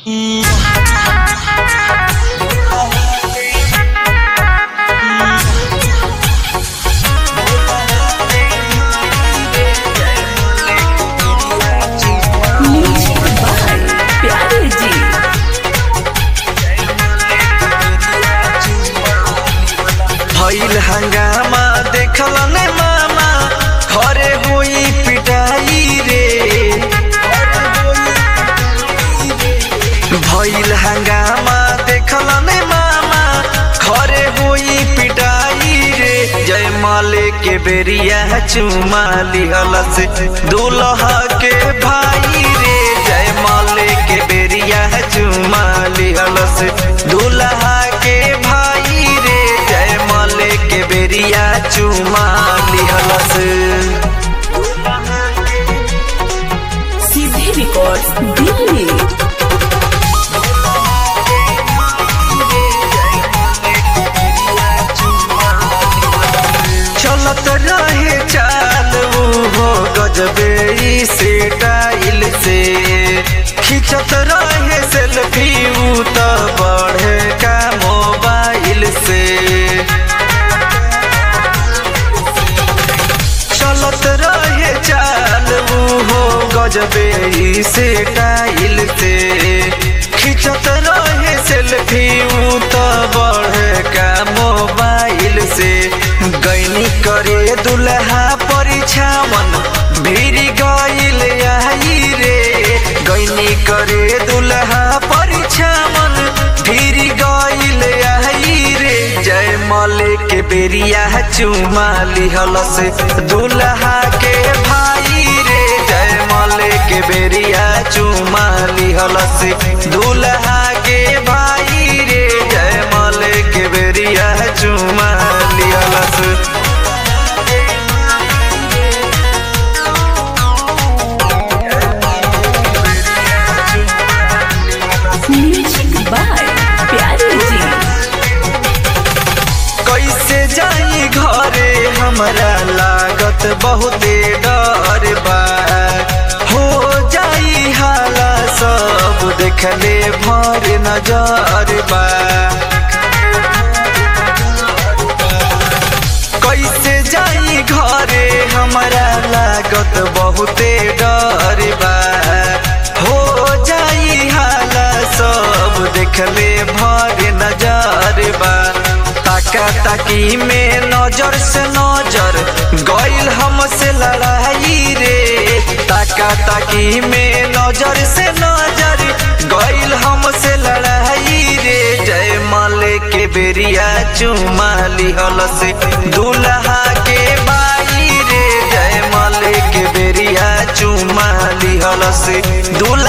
music by प्यारे जी भइल हंगामा देखल ने मामा घरे होई पिटाई रे भइल हंगामा देखल ने मामा घरे होई पिटाई रे जय माले के बेरिया चुमा लिहल से दूल्हा के भाई रे जय माले के बेरिया चुमा लिहल से दूल्हा के भाई रे जय माले के बेरिया चुमा लिहल से सीधे रिकॉर्ड्स दिल्ली चलत रहे चाल हो गजबे ई से टाइल से खिंचत रहे सेल्फी ऊ त बढ़े का मोबाइल से चलत रहे चाल हो गजबे ई से टाइल से खिंचत रहे सेल्फी ऊ त बढ़े का मोबाइल से गैनी करे दुल्हा परिछावन भिरी गइल आई रे गैनी करे दुल्हा परिछावन भिरी गइल आई रे जय माले के बेरिया चुमा लिहल से दुल्हा के भाई रे जय माले के बेरिया चुमा लिहल से दुल्हा के भाई रे जय माले के बेरिया चुमा लिहल से म्यूजिक बाय प्यारे जी कैसे जाई घरे हमरा लागत बहुते डर बा हो जाई हाला सब देखले भर नजर बा कैसे जाई घरे हमरा लागत बहुते डर बा हो जाई हाला सब देखले भर नजर बा ताका ताकी में नजर से नजर गइल हमसे लड़ाई रे ताका ताकी में नजर से नजर गइल हमसे लड़ाई रे जय माले के बेरिया चुमा लिहल से दूल्हा के बाई रे जय माले के बेरिया चुमा लिहल से दूल्हा